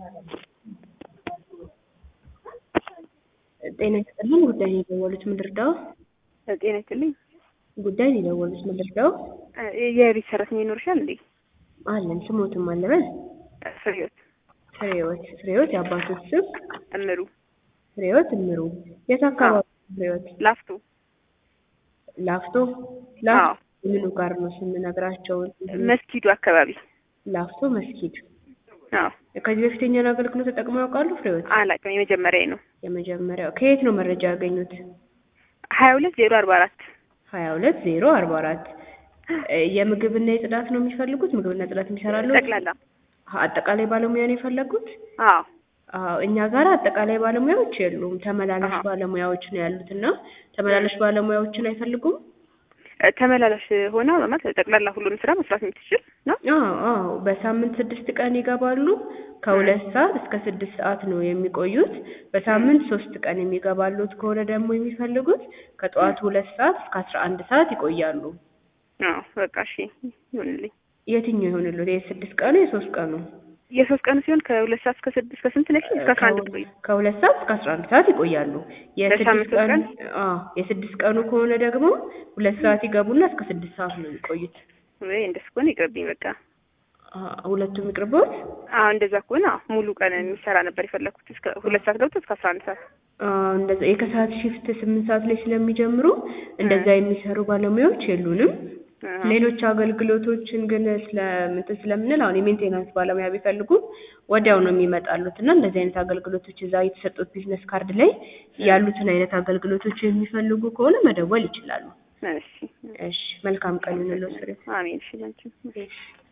ጤና ይስጥልኝ ጉዳይ ነው የደወሉት ምን ልርዳዎ? ጤና ይስጥልኝ። ጉዳይ ነው የደወሉት ምን ልርዳዎ? የቤት ሰራተኛ ይኖርሻል እንዴ? አለን ስሞትም አለበል ፍሬህይወት ፍሬህይወት ፍሬህይወት የአባቶች ስም እምሩ ፍሬህይወት እምሩ የት አካባቢ ፍሬህይወት ላፍቶ ላፍቶ አዎ። ላፍቶ ምኑ ጋር ነው ስንነግራቸው መስጊዱ አካባቢ ላፍቶ መስጊድ አዎ። ከዚህ በፊት የኛን አገልግሎት ተጠቅመው ያውቃሉ ፍሬህይወት አላውቅም የመጀመሪያ ነው። የመጀመሪያው ከየት ነው መረጃ ያገኙት ሀያ ሁለት ዜሮ አርባ አራት ሀያ ሁለት ዜሮ አርባ አራት የምግብና የጽዳት ነው የሚፈልጉት ምግብና ጽዳት የሚሰራሉ ጠቅላላ አጠቃላይ ባለሙያ ነው የፈለጉት አዎ አዎ እኛ ጋር አጠቃላይ ባለሙያዎች የሉም ተመላላሽ አሃ። ባለሙያዎች ነው ያሉት እና ተመላላሽ ባለሙያዎችን አይፈልጉም ተመላላሽ ሆና ማለት ጠቅላላ ሁሉንም ስራ መስራት የምትችል ነው። አዎ አዎ በሳምንት ስድስት ቀን ይገባሉ ከሁለት ሰዓት እስከ ስድስት ሰዓት ነው የሚቆዩት በሳምንት ሶስት ቀን የሚገባሉት ከሆነ ደግሞ የሚፈልጉት ከጠዋቱ ሁለት ሰዓት እስከ አስራ አንድ ሰዓት ይቆያሉ አዎ በቃ እሺ ይሁንልኝ። የትኛው ይሆንልዎት የስድስት ቀኑ የሶስት ቀኑ የሶስት ቀን ሲሆን ከሁለት ሰዓት እስከ ስድስት እስከ ስንት ነች? እስከ አስራ አንድ ቆይ ከሁለት ሰዓት እስከ አስራ አንድ ሰዓት ይቆያሉ። የስድስት በሳምንት ሶስት ቀን ቀን? አዎ የስድስት ቀኑ ከሆነ ደግሞ ሁለት ሰዓት ይገቡና እስከ ስድስት ሰዓት ነው የሚቆዩት። ወይ እንደሱ ከሆነ ይቅርብኝ በቃ። አ- ሁለቱም ይቅርብዎት? አዎ እንደዛ ከሆነ አዎ ሙሉ ቀን የሚሰራ ነበር የፈለኩት እስከ ሁለት ሰዓት ገብቶ እስከ አስራ አንድ ሰዓት። አዎ እንደዛ የከሰዓት ሽፍት ስምንት ሰዓት ላይ ስለሚጀምሩ እንደዛ የሚሰሩ ባለሙያዎች የሉንም። አዎ። ሌሎች አገልግሎቶችን ግን ስለምንትን ስለምንል አሁን የሜንቴናንስ ባለሙያ ቢፈልጉ ወዲያው ነው የሚመጣሉት እና እንደዚህ አይነት አገልግሎቶች እዛ የተሰጡት ቢዝነስ ካርድ ላይ ያሉትን አይነት አገልግሎቶች የሚፈልጉ ከሆነ መደወል ይችላሉ። እሺ እሺ መልካም ቀን ይሁንልዎት ፍሬ አሜን። እሺ ላንቺም። እሺ